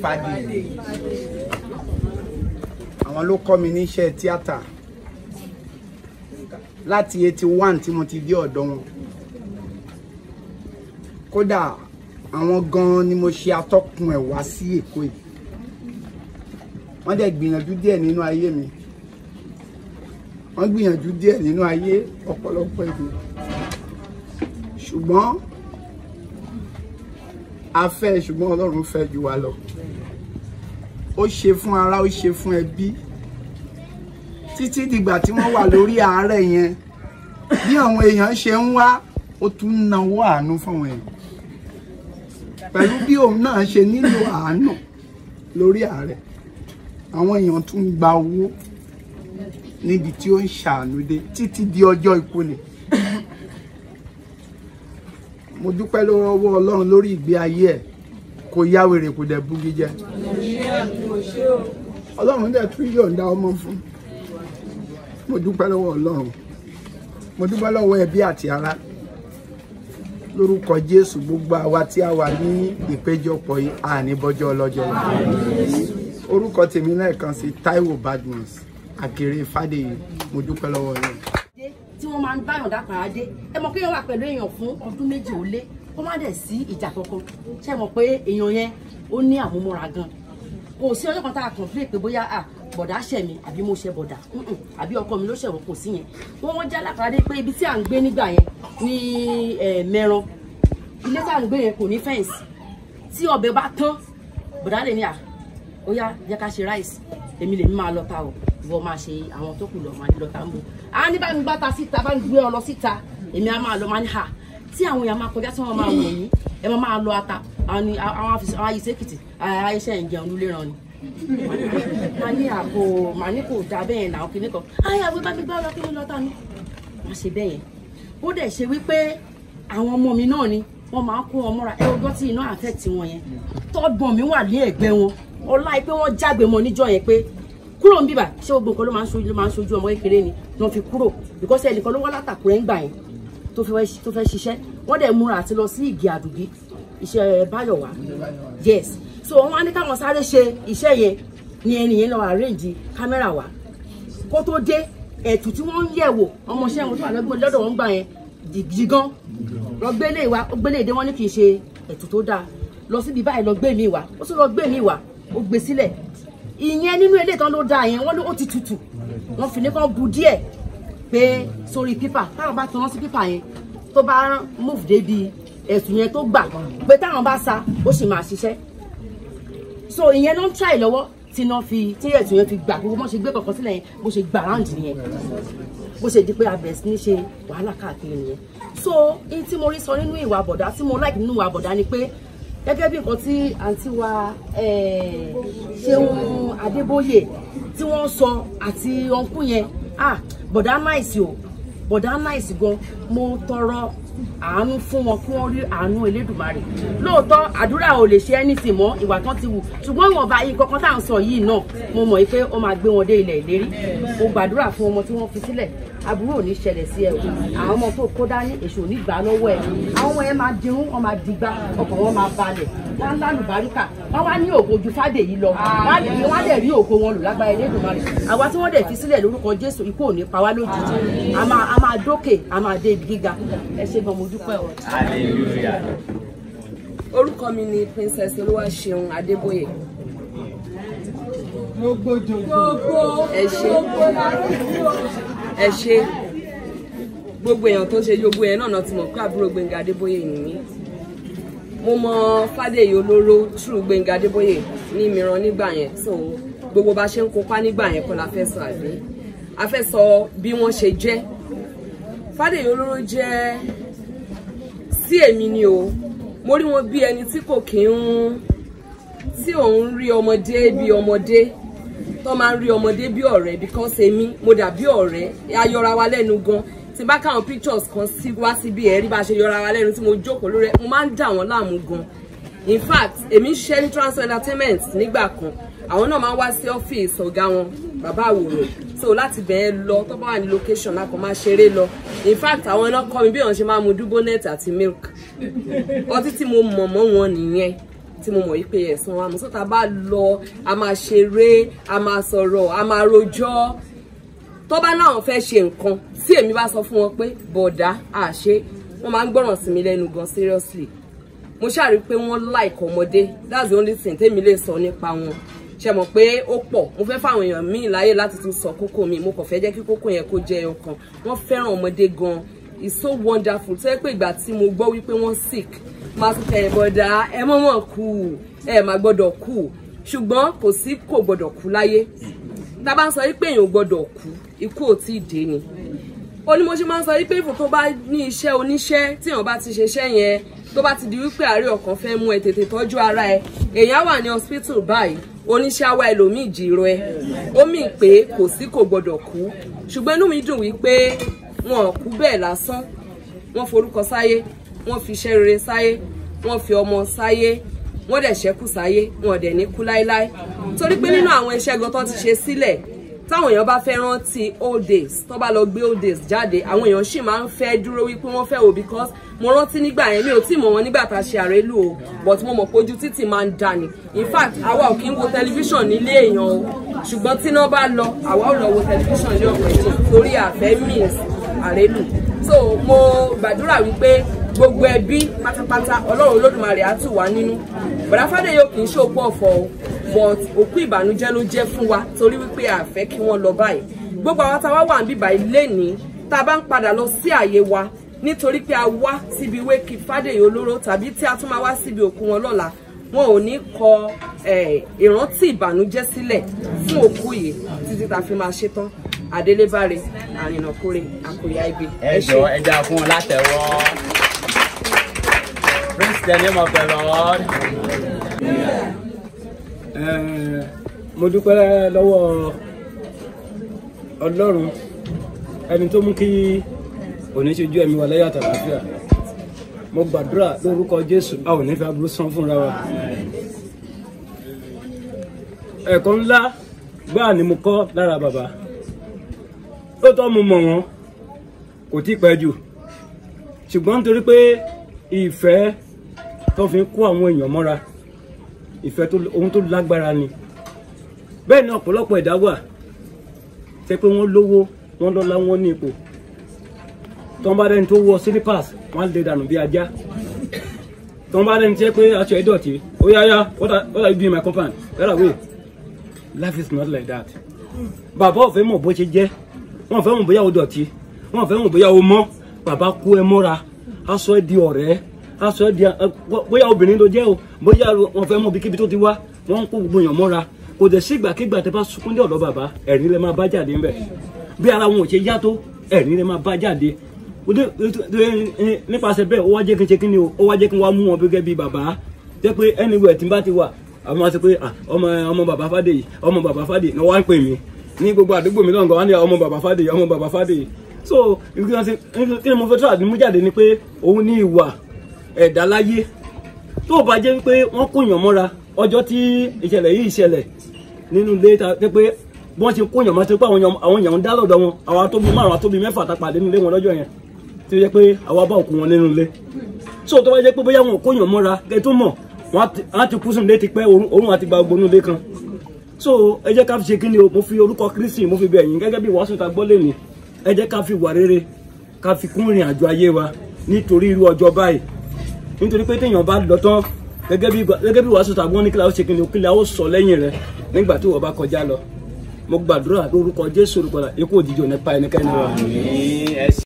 Fádèyí àwọn ló kọ́ mi níṣẹ́ tíátà láti eighty one tí mo ti dé ọ̀dọ̀ wọn kódà àwọn gan-an ni mo ṣe atọ́kùn ẹ̀ wá sí Èkó yìí wọ́n dẹ̀ gbìyànjú díẹ̀ nínú ayé mi wọ́n gbìyànjú díẹ̀ nínú ayé ọ̀pọ̀lọpọ̀ ìlú ṣùgbọ́n a fẹ́ ṣùgbọ́n Ọlọ́run fẹ́ jù wá lọ ó ṣe fún ara ó ṣe fún ẹbí títí dìgbà tí wọ́n wà lórí àárẹ̀ yẹn bí àwọn èèyàn ṣe ń wá ó tún náwó àánú fáwọn èèyàn pẹ̀lú bí òun náà ṣe nílò àánú lórí àárẹ̀ àwọn èèyàn tún gba owó níbi tí ó ń ṣàánú dé títí di ọjọ́ ikú ni mo dúpẹ́ lọ́wọ́ Ọlọ́run lórí ìgbé ayé ẹ̀ kò yá wèrè kò dẹ̀ búgi jẹ́ Ọlọ́run dẹ̀ tún yọ̀ǹda ọmọ fún mo dúpẹ́ lọ́wọ́ Ọlọ́run mo dúpẹ́ lọ́wọ́ ẹbí àti ará lórúkọ Jésù gbogbo àwa tí a wà ní ìpéjọpọ̀ yìí àní bọ́jọ́ ọlọ́jọ́ orúkọ tèmi lẹ́ẹ̀kan sí Táíwò Badmus Àkèrè Fádèyí mo dúpẹ́ lọ́wọ́ yín. tí wọ́n máa ń báyàn dápàá dé ẹ mọ̀ pé èèyàn wà pẹ̀lú èèyàn fún ọdún méjì ó lé kó má dẹ̀ sí ìjà kankan ṣe mọ̀ pé èèyàn yẹn ó ní àmúmọ́ra gan kò sí ọjọ́ kan tá a complain pé bóyá à bọ̀dá ṣẹ̀ mi àbí mo ṣe bọ̀dá mm-mm, àbí ọkọ mi ló ṣẹ̀ wọ́n kò sí yẹn wọ́n wọ́n já lápàá dé pé ibi tí à ń gbé nígbà yẹn ní mẹ́ran ilé tí à ń gbé yẹn kò ní fẹ́ǹsì tí ọbẹ̀ bá tán bọ̀dá lè ní à ó yá jẹ́ ká ṣe ráìsì èmi lèmi máa lọ ta o ìwọ máa ṣe àwọn tó kù lọ máa lọ ta ń bò á ní bá mi bá ta síta bá mi gbé ọ lọ síta èmi á máa lọ máa ní hà tí àwọn èèyàn máa kọjá tí wọ́n máa wò yín ẹ máa máa lọ ata àwọn ni àwọn àfisọ àwọn ayé sèkìtì ayéṣẹ́ ń jẹun lulẹ̀ ràn ni. màá ní àpò màá ní kò dá bẹ́ẹ̀ náà kíní kan ayé àwọn bá mi gbá ọ lọ kí ni lọ́ta ni. má ṣe bẹ́ẹ̀ yẹn ó dẹ̀ ṣe wípé àwọn ọmọ mi náà ni wọ́n máa ń kó wọn mọ́ra ẹ ọjọ́ tí iná àfẹ́tì wọn yẹn tọ́gbọ̀n mi wà ní ẹ̀gbẹ́ wọn ọlá pé wọ́n jágbe mọ́ níjọ́ yẹn pé kúrò ń bíbà ṣé gbogbo nǹkan ló máa ń sojú ló máa ń sojú ọmọ kékeré ni ló fi kúrò because ẹnìkan ló wá látàkùrẹ́ ń gbà yẹn tó fẹ́ tó fẹ́ ṣiṣẹ́ wọ́n dẹ̀ múra àti lọ sí ìgì àdùgbí iṣẹ́ báyọ̀wá yes so wọ́n á ní káwọn sáré ṣe iṣẹ́ yẹn ni ẹni yẹn lọ arrange kámẹ́rà wa kó tó dé ẹ̀tù tí wọ́n ń yẹ̀ wò ọmọọṣẹ́ wọn tó wà lọ́dọ̀ wọn gbà yẹn jì gan lọ gbélé wa ó gbélé ìdí wọn ní kì í ṣe ẹ̀tù tó dáa lọ síbi báyìí lọ gbé mi wá ó sì lọ gbé mi wá ó gbé sílẹ̀ ìyẹn nínú ilé ìtàn ló dáa yẹn wọ́n ló ó ti tutù wọ́n fi ní kàn bu díẹ̀ pé sórí pípà táwọn bá tán sí pípà yẹn tó bá move débi ẹ̀sùn yẹn tó gbà pé táwọn bá sa ó sì máa ṣiṣẹ́ so ìyẹn ló ń try lọ́wọ́ tí iná fi tí ẹ̀sùn yẹn fi gbà gbogbo bó ṣe gbé kankan sílẹ̀ yẹn bó ṣe gbà ráǹdì nìyẹn bó ṣe di pé abẹ̀rẹ̀ sí ní ṣe wàhálà káàkiri nìyẹn so èyí tí mo rí sọ nínú ìwà àbọ̀dá tí mo like nínú ìwà àbọ̀dá ni pé gẹ́gẹ́ bí nǹkan tí àǹtí wa Ṣeun Adébóyè tí wọ́n sọ àti ọ̀nkú yẹn ah bọ̀dá náìsì o bọ̀dá náìsì gan mo tọrọ àánú fún wọn kí wọ́n rí àánú Elédùmarè lóòótọ́ àdúrà ò lè ṣe anything mọ́ ìwà tán ti wù ṣùgbọ́n ìwọ̀nba yìí kankan tá à ń sọ yìí náà mo mọ̀ pé ó máa gbé wọn dé ilẹ̀ ìlérí mo gbàdúrà fún ọmọ tí wọ́n fi sílẹ̀ aburú ò ní ṣẹlẹ̀ sí ẹ o àwọn ọmọ tó kó dání èṣù ò ní gbà lọ́wọ́ ẹ àwọn ọmọ yẹn máa dirun wọn máa digbá ọkàn wọn máa balẹ̀ wọn lánàá baríkà wọn wá ní ògo ju Fádèyí lọ wọn á dẹ̀ rí ògo wọn lò lágbára Elédùmarè àwa tí wọ́n dẹ̀ fi sílẹ̀ lórúkọ Jésù ikú ò ní pa wá lójijì a máa a máa dókè a máa dé ibi gíga ẹ ṣé gan mo dúpẹ́ o. orúkọ mi ni princess olúwaṣeun adébóyè ẹ ṣé ẹ ṣé gbogbo èèyàn tó ṣe gbogbo yẹn náà ti mọ̀ pé àbúrò gbẹ̀ngà adébóyè ni mí mo mọ fàdèyí olóró true gbẹ̀ngà adébóyè ní mìíràn nígbà yẹn so gbogbo bá ṣe ń kópa nígbà yẹn kọ́ la fẹ́ sọ àbí a fẹ́ sọ bí wọ́n ṣe jẹ́ fàdèyí olóró jẹ́ sí èmi ni o mo rí wọn bí ẹni tí kò kí ń tí òun rí ọmọdé bí ọmọdé tó máa ń rí ọmọdé bí ọ̀rẹ́ because èmi mo dà bí ọ̀rẹ́ ayọra wa lẹ́nu gan tí bá káwọn pictures kan sí wá síbi ẹ̀rí bá ṣe yọra wa lẹ́nu tí mo jókòó lórí ẹ̀ mo máa ń dà wọ́n láàmú gan in fact èmi ń ṣe ní transfer entertainment nígbà kan àwọn náà máa ń wá sí ọ́fíìsì ọ̀gá wọn bàbá àwòrán so láti bẹ̀ẹ́ lọ tó bá wà ní location lákọ̀ máa ṣeré lọ in fact àwọn náà kọ́ mi bí wọ́n ṣe máa mu dúbọ́nẹ́ẹ̀tì àti milk ọtí tí mo mọ̀ mọ́ wọn nìyẹn tí mo mọ̀ yí pé ẹ̀sán wa mú sọ́ta bá lọ a máa ṣeré a máa sọ̀rọ̀ a máa rojọ́ tó bá náà fẹ́ ṣe nǹkan tí èmi bá sọ fún wọn pé bọ̀dá àṣe wọ́n máa ń gbọ́ràn sí mi lẹ́nu gan seriously mo ṣàrí pé wọ́n like ọmọdé that's the only thing tèmi lè sọ nípa wọn ṣe mọ̀ pé ó pọ̀ mo fẹ́ fáwọn èèyàn míì láyè láti tún sọ kókó mi mo kàn fẹ́ jẹ́ kí kókó yẹn kó jẹ́ ọkàn wọ́n fẹ́ràn ọmọdé gan it's so wonderful tó yẹ pé ìgbà tí mo gbọ́ wípé wọ́n sick máa tún kẹ́ ẹ̀ bọ̀dá ẹ mọ̀mọ́ kú ẹ má gbọ́dọ̀ kú ṣùgbọ́n kò sí kò gbọ́dọ̀ kú láyé tá a bá ń sọ wípé èèyàn ò gbọ́dọ̀ kú ikú ò tí ì dé ni ó ní mo ṣe máa ń sọ wípé ìfò tó bá ní iṣẹ́ oníṣẹ́ tí èèyàn bá ti ṣiṣẹ́ yẹn tó bá ti di wípé àárẹ̀ ọkàn fẹ́ mú ẹ tètè tọ́jú ara ẹ èèyàn wà ní hospital báyìí oníṣẹ́ àwa ẹlòmíì jìrọ ẹ ó mì pé kò sí kò gbọdọ̀ kú ṣùgbọ́n inú mi dùn wípé wọn ò kú bẹ́ẹ̀ lásán wọ́n forúkọ sáyé wọ́n fi iṣẹ́ rere sáyé wọ́n fi ọmọ sáyé wọ́n dẹ̀ ṣẹ́kù sáyé wọn dẹ̀ ní kú láéláé torí pé nínú àwọn iṣẹ́ gan tó ti ṣe sílẹ̀ táwọn èèyàn bá fẹ́ rántí old days tó bá lọ gbé old days jáde àwọn èèyàn sì máa ń fẹ́ dúró wípé wọ́n fẹ́ wò because mo rántí nígbà yẹn mi ò tí mọ̀ wọn nígbà tá a ṣe àrélù o but mo mọ̀ pé ojú títì máa ń dà ní in fact àwa ò kí ń wo tẹlifíṣàn nílé èèyàn o ṣùgbọ́n tí iná bá lọ àwa ò lọ wo tẹlifíṣàn ní ọ̀pọ̀ ẹ̀jẹ̀ torí àfẹ́ means àrélù so mo gbàdúrà wípé gbogbo ẹbí pátápátá ọlọ́run olódùmarè á tù wá nínú bọ̀dá fádéyò kì í ṣòpó ọ̀fọ̀ o but òkú ìbànújẹ́ ló jẹ́ fún wa torí wípé a fẹ́ kí wọ́n lọ báyìí gbogbo àwọn táwa wà ń bíbà ilé ní tá a bá ń padà lọ sí àyè wa nítorí pé a wá síbi wéèkì fádéyò olóró tàbí tí a tún máa wá síbi òkú wọn lọ́la wọn ò ní kọ ìrántí ìbànújẹ́ sílẹ̀ fún òkú yìí títí tá a fi máa ṣetán adélébáre àrìnàkórè àkòyà ibi ẹ jọ ẹ já fún wọn látẹwọ praise the name of the lord. Eh, mo dúpẹ́ lọ́wọ́ ọlọ́run ẹni tó mú kí òní ṣojú ẹ̀mí wa láyé àtàlàáfíà mo gbàdúrà lórúkọ jésù a ò ní fi aburú san fúnra wa ẹ̀kọ́ ńlá gbáà ni mo kọ́ lára bàbá lóòótọ́ mo mọ̀ wọ́n kò tí pẹ́ jù ṣùgbọ́n nítorí pé ìfẹ́ tó fi ń kó àwọn èèyàn mọ́ra ìfẹ́ tó ohun tó lágbára ni bẹ́ẹ̀ ni ọ̀pọ̀lọpọ̀ ẹ̀dá wà ṣe pé wọ́n lówó wọ́n lọ́lá wọ́n ní ipò tọ́n bá dẹni tó wọ slippers wọ́n á lè dànù bí ajá tọ́n bá dẹni tí ẹ pé aṣọ ẹ̀ dọ̀tí ó yá yá what are what are you doing my compound get away life is not like that bàbá ò fẹ́ mọ̀ bó ṣe jẹ́ wọ́n fẹ́ mọ̀ bóyá o dọ̀tí wọ́n fẹ́ mọ̀ bóyá o mọ́ bàbá kó ẹ mọ́ra aṣọ ẹ di ọ̀rẹ́ aṣọ ẹ di bóyá obìnrin ló jẹ́ o bóyá wọ́n fẹ́ mọ̀ bí kíbi tó ti wá wọ́n ń kó gbogbo èèyàn mọ́ra kò dẹ̀ sí ìgbàkigbà tẹ bá sunkún dé ọ̀dọ̀ bàbá ẹ̀rín lẹ máa bá jáde ńbẹ̀ bí ara wọn ò ṣe yá tó ẹ̀rín lẹ máa bá jáde nípasẹ̀ bẹ́ẹ̀ ó wá jẹ́ kí n ṣe kí ni o ó wá jẹ́ kí n wá mú wọn gẹ́gẹ́ bí bàbá jẹ́ pé anywhere tí n bá ti wà àwọn máa sọ pé ọmọ ọmọ bàbá Fádèyí ọmọ bàbá Fádèyí ni wọ́n á ń pè mí ní gbogbo àdúgbò mi lọ́ngàn wọ́n á ní ọmọ bàbá Fádèyí ọmọ bàbá Fádèyí so kí ni mo fẹ́ tó àdúmú jáde ni pé òun ní ìwà ẹ̀dá láyé tó o bá jẹ́ pé wọ́n kóyàn mọ́ra ọjọ́ tí ìṣẹ̀lẹ̀ yìí ṣẹlẹ̀ nínú ilé ta pé pé bí wọ́n ti kóyàn mọ́ tó pé àwọn èèyàn ń dá lọ́dọ̀ wọn àwọn atóbi márùn atóbi mẹ́fà tá pàdé nílé wọn lọ́jọ́ yẹn tó yẹ pé àwa bá òkú wọn nínú ilé so tó bá jẹ́ pé bóyá wọn kóyàn mọ́ra kẹ́ tó mọ̀ wọ́n á ti kú sùn lé ti pẹ́ òun àti gba gbogbo ilé kan so ẹ jẹ́ ká fi ṣe kí ni o mo fi orúkọ Kristi mo fi bẹ̀ yín gẹ́gẹ́ bí wàásù ta gbọ́ lẹ́ni ẹ jẹ́ ká fi wà rere ká fi kún ìrìn àjò ayé wa nítorí irú ọjọ́ báyìí nítorí pé téèyàn bá lọ tán gẹ́gẹ́ bí gẹ́gẹ́ bí wàásù tàbí wọn ní kíláà ó ṣe kíni kíláà ó sọ lẹ́yìn rẹ nígbà tí wọ́n bá kọjá lọ mo gbàdúrà lórúkọ Jésù olùkọ́lá ikú òjijì ò ní pa ẹnikẹ́ni wa.